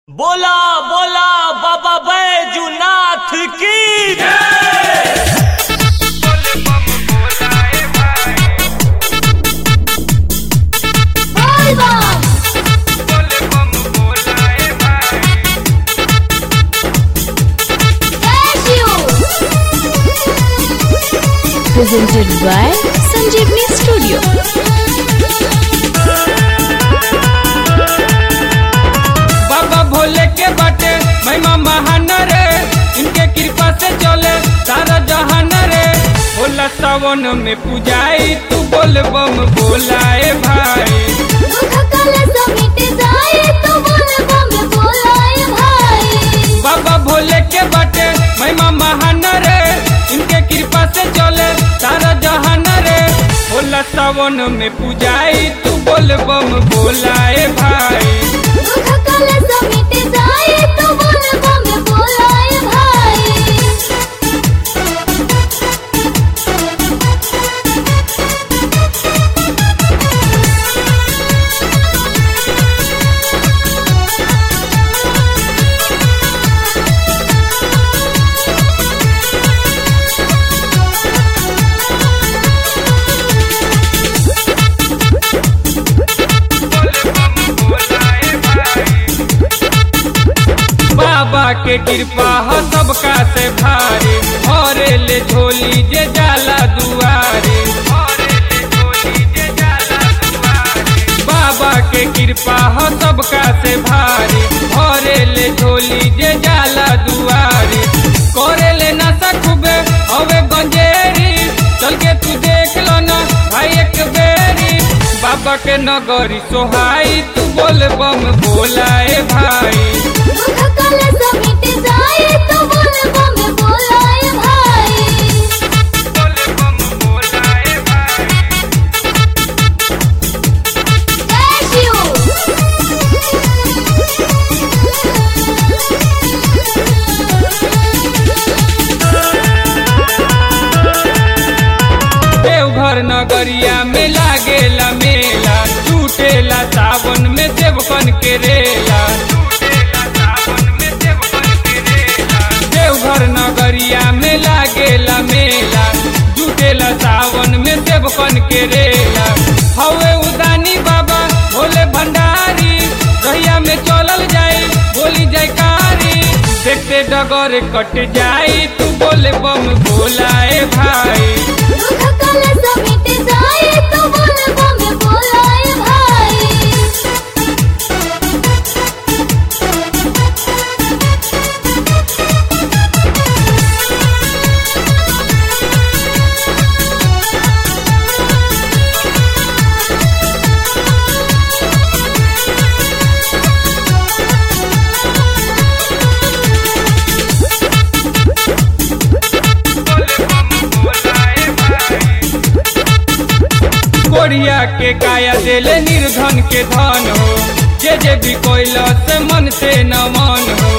बोला बोला बाबा बैजूनाथ की presented by Sanjeevni Studio. बाबा भोले के बाटे महिमा महान रे इनके कृपा से चले सारा जहान रे भोला सावन में पूजाई तू बोल बम बोलाए भाई बाबा भोले के बाटे महिमा महान रे इनके कृपा से चले सारा जहान रे भोला सावन में पूजाई तू बोल बम बोलाए भाई बाबा के कृपा हो सबका से भारी हरे ले झोली जे जाला दुआरे बाबा के कृपा हो सबका से भारी हरे ले झोली जे जाला दुआरे करे ले ना सकबे हवे गंजेरी चल के तू देख लो ना भाई एक बेरी बाबा के नगरी सोहाई तू बोल बम बोलाए भाई देवघर नगरिया में लागेला मेला टूटेला सावन में देवकन के रेला देवघर नगरिया में लागेला मेला टूटेला सावन में देवकन के रेला हवे उदानी बाबा भोले भंडारी रहिया में चलल जाई बोली जयकारी देखते डगर कट जाई तू बोले बम बोलाए भाई कोरिया के काया देले निर्धन के धन हो जे जे भी कोइला से मन से न मन हो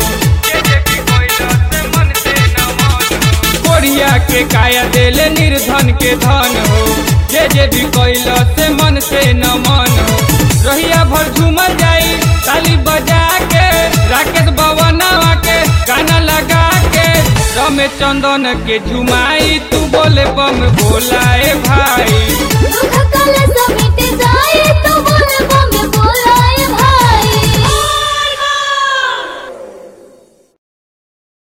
कोरिया के काया देले निर्धन के धन हो जे जे भी कोइला से मन से न मन हो रहिया भर झूमर जाई ताली बजा के राकेश बवनवा के गाना लगा के रमेश चंदन के झुमाई तू बोले बम बोलाए भाई दुख कल समिट जाए तो